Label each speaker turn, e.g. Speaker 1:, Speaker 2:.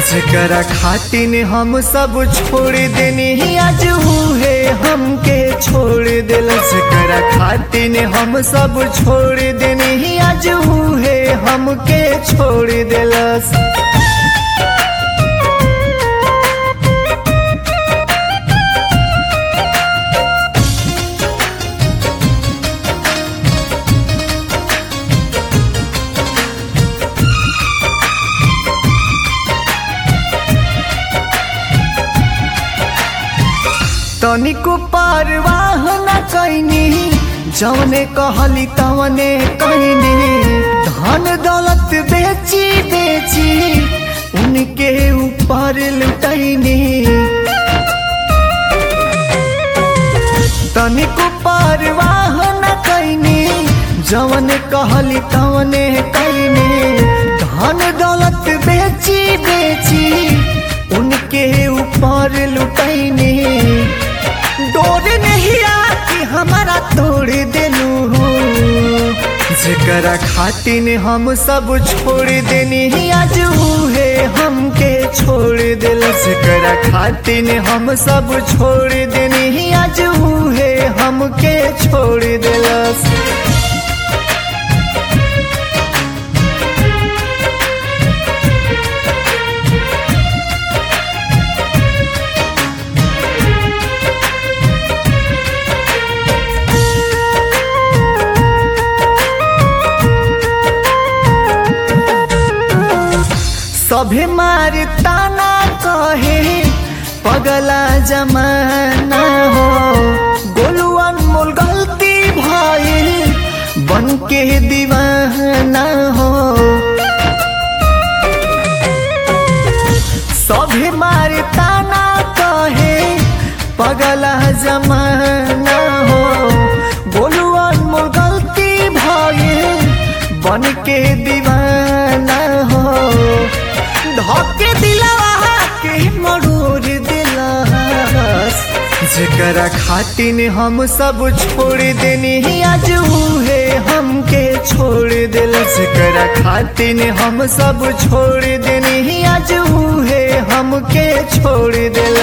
Speaker 1: जेकरा खातिन हम सब छोड़ देनी आज है हमके छोड़ दिल जेकरा खातिन हम सब छोड़ देनी आज है हमके छोड़ दिलस तनिको परवाह न कैनी जौने कहली तवने कैनी धन दौलत बेची बेची उनके ऊपर लुटैनी तनिको परवाह न कैनी जौने कहली तवने कैनी धन दौलत बेची बेची उनके ऊपर लुटैनी डोर नहीं आके हमारा तोड़ देलू जेकरा खातिन हम सब छोड़ देनी आज है हमके छोड़ दिल जेकरा खातिन हम सब छोड़ देनी आज है हमके छोड़ दिलस सभे मार ताना कहे पगला जमाना हो गोलू अनमोल गलती भइल बन के दीवाना हो सभे मार ताना कहे पगला जमाना हो गोलू अनमोल गलती भइल बन के दीवाना हो धोके दिलवा के मरूर दिलस जेकरा खातिन हम सब छोड़ देनी आज है हमके छोड़ दिल जेकरा खातिन हम सब छोड़ देनी आज है हमके छोड़ दिल